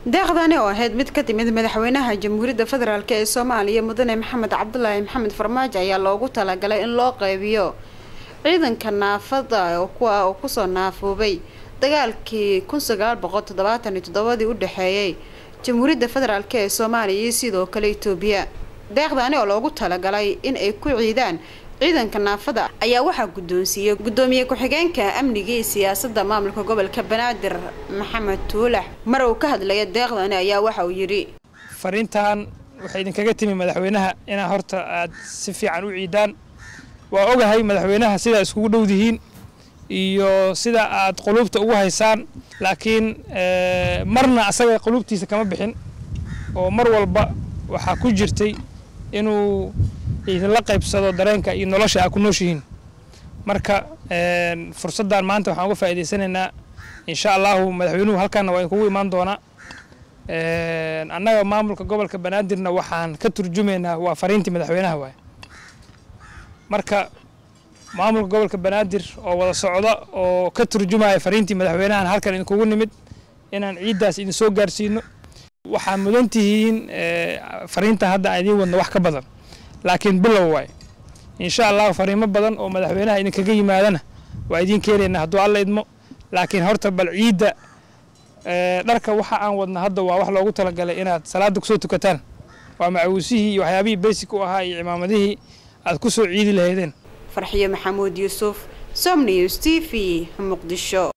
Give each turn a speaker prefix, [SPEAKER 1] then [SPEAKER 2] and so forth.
[SPEAKER 1] deeqdani oo ahayd mid ka timid madaxweynaha jamhuuriyadda federaalk ee soomaaliya mudane maxamed cabdulaahi maxamed farmaajo ayaa loogu talagalay in loo qeybiyo ciidanka naafada oo kuwa uu kusoo naafoobay dagaalkii kun sagaal boqol toddobaatan iyo toddobadii u dhexeeyay jamhuuriyadda federaalk ee soomaaliya iyo sidoo kale itoobiya deeqdani oo loogu talagalay in ay ku ciidaan ciidanka naafada ayaa waxaa guddoonsiiyey guddoomiye ku-xigeenka amniga iyo siyaasadda maamulka gobolka banaadir maxamed tuulax mar uu ka hadlaya deeqdani ayaa waxa uu yidhi
[SPEAKER 2] fariintan waxay idinkaga timi madaxweynaha inaa horta aad si fiican u ciidaan waa ogahay madaxweynaha sidaa iskugu dhowdihiin iyo sida aad quluubta ugu haysaan laakiin marna asaga quluubtiisa kama bixin oo mar walba waxaa ku jirtay inuu idinla qaybsado dareenka iyo nolosha aa ku nooshihiin marka fursaddan maanta waxaan uga faa'iidaysanaynaa insha allahu madaxweynuhu halkaana waa idinkugu imaan doonaa annaga maamulka gobolka banaadirna waxaan ka turjumaynaa waa fariintii madaxweynaha waay marka maamulka gobolka banaadir oo wada socda oo ka turjumaya fariintii madaxweynahan halkan idinkugu nimid inaan ciiddaas idin soo gaarsiino waxaa mudan tihiin fariintan hadda aan idiin wadno wax ka badan laakiin bilow waay insha allahu fariimo badan oo madaxweynaha idinkaga yimaadana waa idiin keenaynaa hadduu alla idmo laakiin horta bal ciidda dharka waxa aan wadna hadda waa wax loogu talagalay inaad salaada kusoo tukataan waa macawiisihii iyo waxyaabihii basic u ahaa iyo cimaamadihii aad ku soo ciidi lahaydeen
[SPEAKER 1] farxiyo maxamuud yuusuf som news t v muqdisho